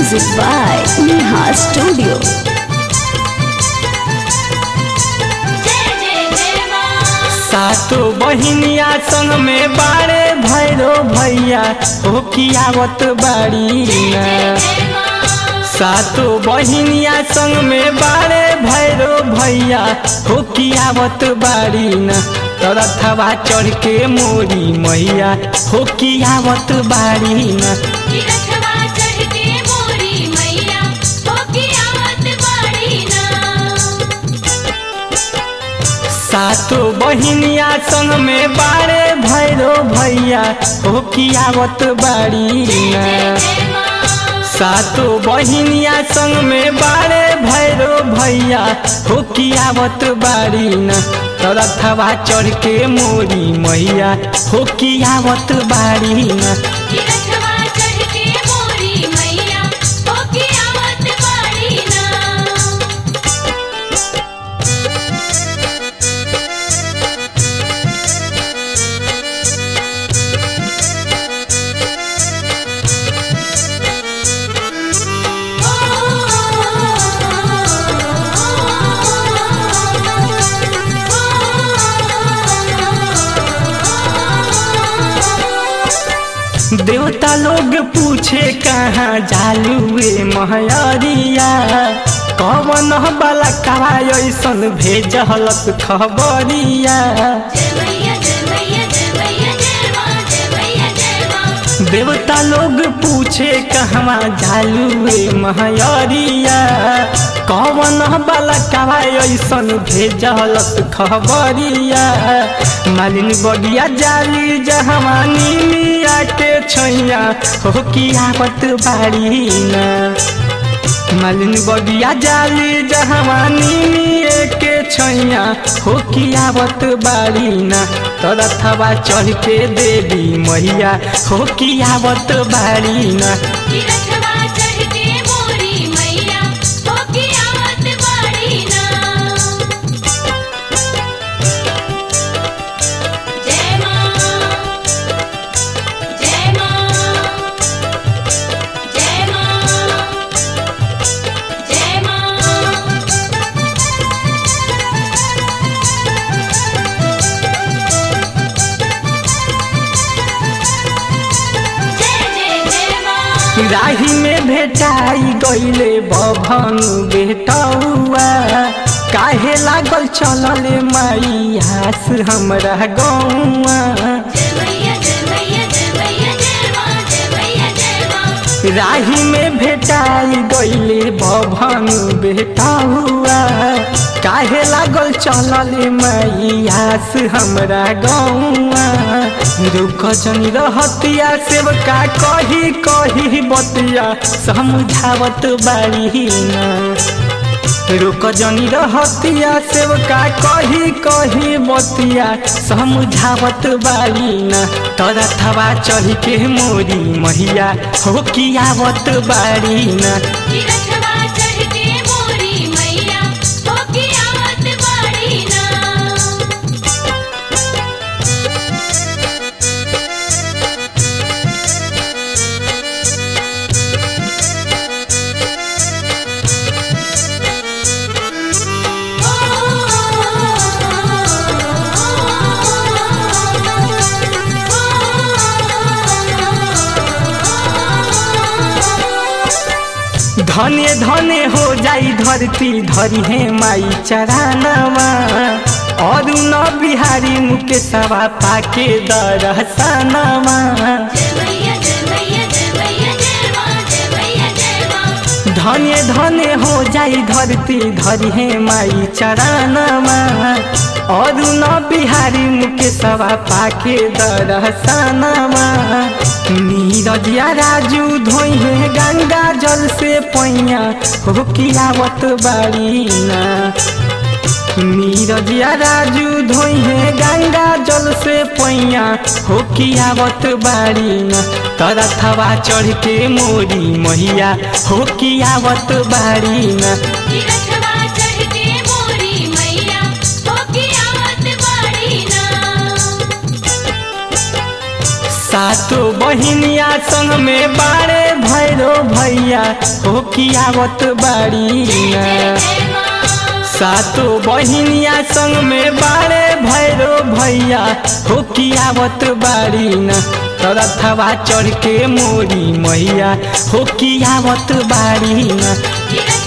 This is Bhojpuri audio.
Music by Neha Studio. सातो बहिनिया संग में बारे भैरो भैया हो कियावत बाड़ी ना सातो बहिनिया संग में बारे भैरो भैया हो कियावत बाड़ी ना तरथवा चढ़ के मोरी मैया हो कियावत बाड़ी ना सातो बहिनिया संग में बारे भैरो भैया हो कियावत बाड़ी ना सातो बहिनिया संग में बारे भैरो भैया हो कियावत बाड़ी न तरथवा चढ़ के मोरी मैया हो कियावत बाड़ी न देवता लोग पूछे कहाँ जालुए महरिया कवन बाला कवा ऐसन भेजलक खबरिया देवता लोग पूछे कहवा जालुए महरिया कवन बाला कवा ऐसन भेजलक खबरिया मालिन बगिया जाली जहवानी मिया के छैया हो कियावत बाड़ी ना मालिन बगिया जाली जहवानी मिए के छैया हो कियावत बाड़ी ना तरथवा चढ़ के देवी मैया हो कियावत बाड़ी ना राही में भेटाई गईले बभन बेटौआ काहे लागल चलले माई हास हमरा गौआ राही में भेटाई गईले बभन बेटौआ काहे लागल चलले माई हास हमरा गौआ रुक जनी रहतिया सेवका कही कही बतिया समझावत बाड़ी ना रुक जनी रहतिया सेवका कही कही बतिया समझावत बाड़ी ना तरथवा चढ़ के मोरी मैया हो कियावत बाड़ी ना धने धने हो जाई धरती धरी है माई चरानवा और न बिहारी मुकेशवा पाके दरसनवा धने धने हो जाई धरती धरी है माई चरानवा और न बिहारी मुकेशवा पाके दरसनवा नीरजिया राजू धोई है गंगा जल से पैया हो कियावत बाड़ी ना नीरजिया राजू धोई है गंगा जल से पैया हो कियावत बाड़ी ना तरथवा चढ़ के मोरी मैया हो कियावत बाड़ी ना सातो बहिनिया संग में बारे भैरो भैया हो की आवत बाड़ी ना सातो बहिनिया संग में बारे भैरो भैया हो की आवत बाड़ी ना रथवा चढ़ के मोरी मैया हो की आवत बाड़ी ना